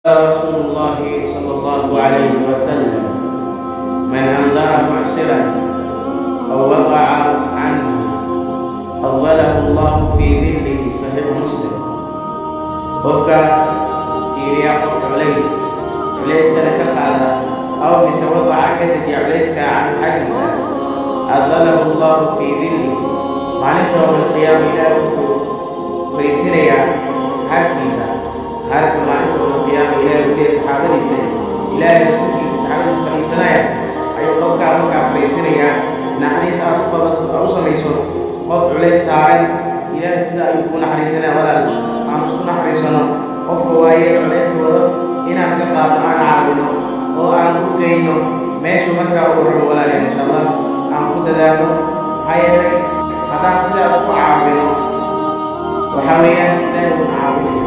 رسول الله صلى الله عليه وسلم من أنذر معسرا أو وضع عنه أظله الله في ذله صحيح مسلم qofka fiiriya qofka culays culayskana ka qaada aw mise wadaca ka dejiya culayska canhu xaggiisa adalahu allahu fii dilli maalinta yowmalqiyaama ilaahi wuxuu fariisinayaa harkiisa harka maalinta yowmalqiyaama ilaahi u leeyahy saxaabadiisa ilaahay rasuulkiisa saxaabadiisa fadhiisanaya ayuu qofkaa markaa fariisinayaa naxariis aad u qabato aad u samayso qof culays saaran ilaahay sida ayuu ku naxariisanaya walaal aan isku naxariisano qofka waaye culayska wado inaan ka qaadno aan caawino oo aan u geyno meeshu markaa uu rabo walaalayaal insha allah aan ku dadaalo maxaa yeelay haddaan sidaas ku caawino waxaa weeyaan ilaahay uuna caawinaya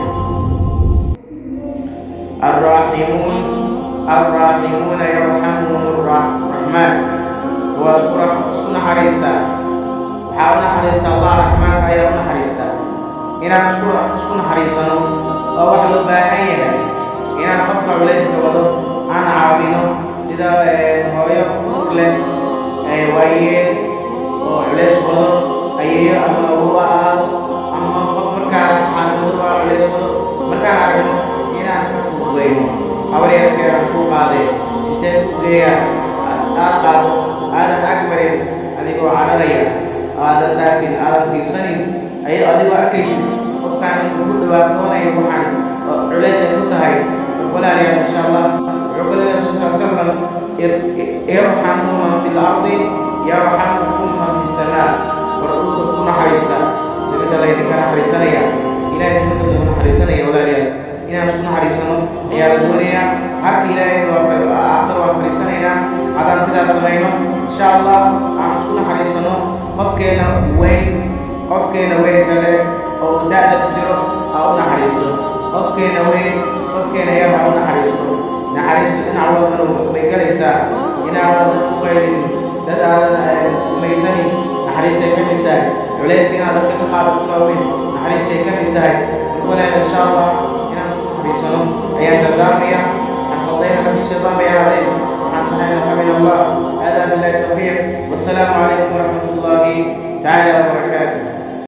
الراحمون الراحمون يرحمهم الرحمن واسكن اسكن حريستا waxaa u naxariista allah raxmaanka ayaa u naxariista inaan isku isku naxariisano oo wax loo baahan yahay inaan qofka culayska wado aan caawino sida hooyo ur leh waayeel oo culays wado ayeeyo ama awowa ahaado ama qof markaa xaaladooda waa culays wado markaan aragno inaan ka fududeyno habar yarkeedan ku qaadee intee ku geeya aad qaado aadan agbarin adigoo cararaya aadan dhaafin aadan fiirsanin ay adigoo arkaysid qofkaan inuu ku dhibaatoonayo waxaan culays ay ku tahay walaalayaal insha allah wuxuu ka leeyahay rasul sal sallam irxamu man fi lardi yarxamukum man fi samaa war dhulka isku naxariista samida laydinka naxariisanaya ilahay samida lagu naxariisanaya walaalayaal inaan isku naxariisano ayaa la doonayaa harka ilaahay waa aakhir waan fariisanaynaa haddaan sidaas samayno insha allah aan isku naxariisano qofkeena weyn qofkeena weyn kale oo da-da ku jiro ha u naxariisto qofkeena weyn qofkeena yar ha u naxariisto naxariisto dhinac walbana way galaysaa inaadan dad ku qaylin dad aadan umaysanin naxariistay ka mid tahay culayska inaad dadka ka qaadato ka weyn naxariistay ka mid tahay walaal insha allah inaan isku naxariisano ayaan dardaarmaya waxaan khaldayna nafii shaydaan bay ahaadeen waxaan saxayna famin allah hada billahi tawfiiq wassalaamu calaykum waraxmat ullahi تعالى وبركاته